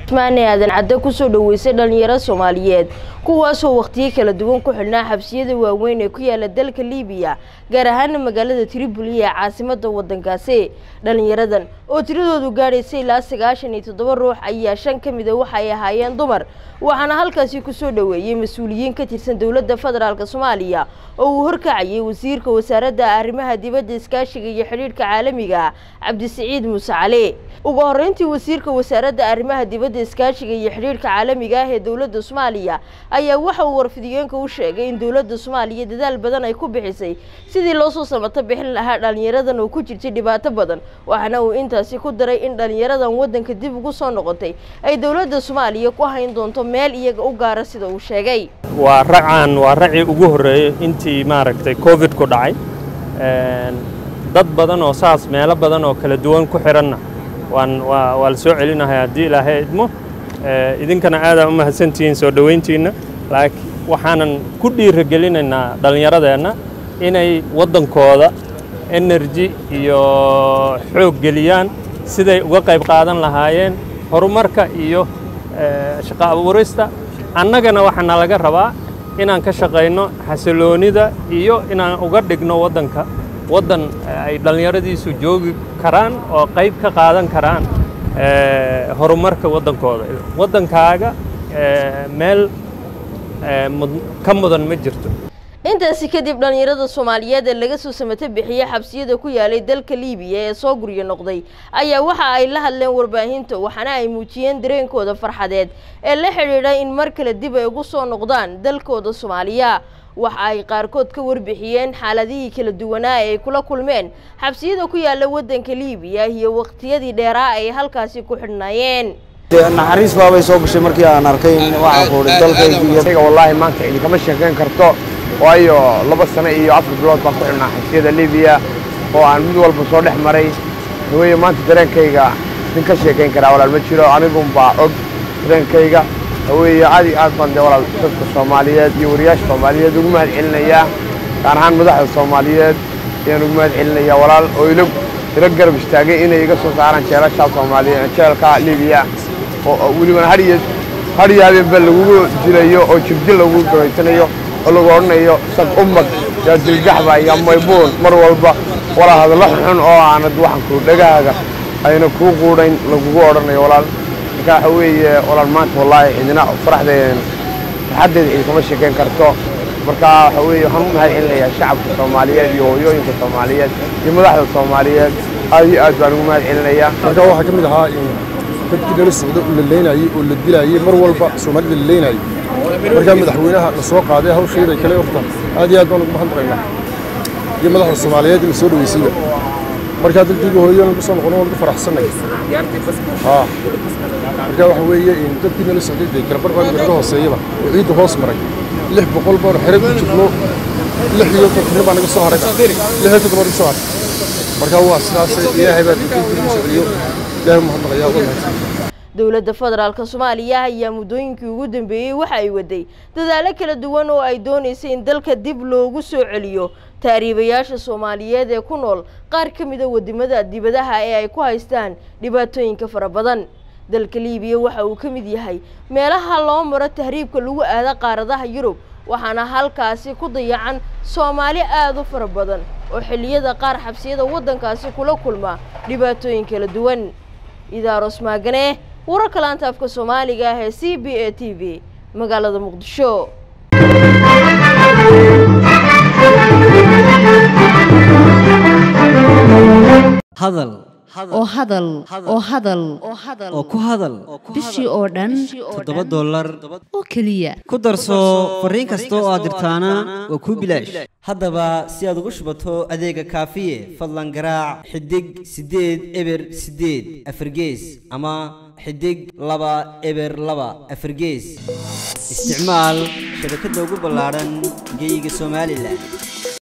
maane aadan cadde kusoo dhaweysay dhalinyaro soomaaliyeed kuwaasoo wakhtiyo kala duwan ku xidhnaa xabsiyada waaweyn ee ku yaala dalka liibiya gaar ahaana magaalada triboli ee caasimada wadankaasi dhalinyaradan oo tiradoodu gaadhaysay ilaa sagaashan iyo toddoba ruux ayaa shan ka mida waxay ahaayeen dumar waxaana halkaasi kusoo dhaweeyey mas-uuliyiin ka tirsan dowladda federaalk soomaaliya oo uu horkacayay wasiirka wasaaradda arrimaha dibadda iskaashiga iyo xidhiidhka caalamiga cabdisiciid muuse cali ugu horeyntii wasiirka wasaaradda arrimaha dibadda iskaashiga iyo xidhiidhka caalamiga ah ee dowladda soomaaliya ayaa waxa uu warfidiyeenka u sheegay in dowladda soomaaliya dadaal badan ay ku bixisay sidii loo soo samato bixin lahaa dhalinyaradan oo ku jirtay dhibaato badan waxaana uu intaasi ku daray in dhalinyaradan waddanka dib ugu soo noqotay ay dowladda soomaaliya ku hayn doonto meel iyaga u gaara sida uu sheegay waa racaan waa racii ugu horreeyey intii maaragtay covid ku dhacay dad badan oo saas meelo badan oo kala duwan ku xidhanna waan waa waa la soo celinahay haddii ilaahay idmo idinkana aadaa u mahadsantihiin soo dhoweyntiinna laakiin waxaanan ku dhiiragelinaynaa dhallinyaradeenna inay waddankooda energy iyo xoog geliyaan siday uga qayb qaadan lahaayeen horumarka iyo shaqo abuurista annagana waxaana laga rabaa inaan ka shaqayno xasiloonida iyo inaan uga dhigno waddanka waddan ay dhallinyaradiisu joogi karaan oo qayb ka qaadan karaan horumarka waddankooda waddankaaga meel ka mudan ma jirto intaasi kadib dhalinyarada soomaaliyeed ee laga soo samato bixiyey xabsiyada ku yaalay dalka liibiya ee soo guryo noqday ayaa waxa ay la hadleen warbaahinta waxaana ay muujiyeen dareenkooda farxadeed ee la xidhiidha in mar kale dib ay ugu soo noqdaan dalkooda soomaaliya waxa ay qaarkood ka warbixiyeen xaaladihii kala duwanaa ee ay kula kulmeen xabsiyada ku yaala waddanka liibiya iyo waqtiyadii dheeraa ay halkaasi ku xidhnaayeen naxariis baabay soo gashay markii aan arkay in waxaan quudhay dalkaygiiyo wallaahi maanta idinkama sheekayn karto waayo laba sano iyo afar bilood baan ku xidhnaa xabsiyada libiya oo aan mid walba soo dhex maray haweye maanta dareenkayga idin ka sheekayn karaa walaal ma jiro anigunbaa og dareenkayga haweeye aad iyo aad baan dee walaal dadka soomaaliyeed iyo wariyaasha soomaaliyeed ugu mahad celinayaa gaar ahaan madaxda soomaaliyeed ayaan ugu mahad celinayaa walaal oo ila ila garab istaagay inay iga soo saaraan jeelashaa soomaaliya jeelka libiya oo welibana hadhiyo hadhiyo habeenba lagugu dilayo oo jirdil lagu gabaysanayo oo lagu odhanayo sag ummad yaa dilgaxba yaa maybuun mar walba walaa hadallo xun oo aanad waxanku dhagahaaga ayna kuu quudhayn lagugu odhanayo walaal marka waxa weeye walaal maanta wallaahi cidina faraxdeen farxaddeeda idinkama sheekayn karto marka waxa weeye waxaan u mahad celinayaa shacabka soomaaliyeed iyo hooyooyinka soomaaliyeed iyo madaxda soomaaliyeed aad iyo aad baan ugu mahad celinayaa marka waxaa ka mid ahaa dadkii nala socda la leynayey oo la dilayey mar walba soomaalida la leynayey markaa madaxweynaha la soo qaaday hawsheeda kale horta aad iyo aad baan ugu mahadnaqaynaa iyo madaxda soomaaliyeed in la soo dhaweysayba markaa dalkayga hooyo lagu soo noqono waan ku faraxsanay haa marka waxa weeye dadkii nala socday dee kalabar baan naga hooseeyaba oo ciidda hoos maray lix boqol baan xere ku jirno lix iyo toddobna baa naga soo haray lix iyo toddoba naga soo haray marka waa sidaas ilaahay baa dalkayga soo celiyo ilaahay mahadnaqayaa waa mahadsan dowladda federaalk soomaaliya ayaa muddooyinkii ugu dambeeyey waxa ay waday dadaalo kala duwan oo ay doonaysay in dalka dib loogu soo celiyo taariibayaasha soomaaliyeed ee ku nool qaar ka mida wadamada dibadaha ee ay ku haystaan dhibaatooyinka fara badan dalka liibiya waxa uu ka mid yahay meelaha loo maro tahriibka lagu aado qaaradaha yurub waxaana halkaasi ku dayacan soomaali aada u fara badan oo xilliyada qaar xabsiyada waddankaasi kula kulma dhibaatooyin kala duwan idaaros maagane wararka laanta afka soomaaliga ah ee c b a t v magaalada muqdisho hadal oo hadal oo hadal oo ku hadal bishii oo dhan toddoba dollar oo keliya ku darso fariin kasta oo aad dirtaana waa kuu bilaash haddaba si aad ugu shubato adeega kaafiye fadlan garaac xidig siddeed eber siddeed afargees ama xidig laba eber laba afargees isticmaal shabakadda ugu ballaadhan geyga somalilan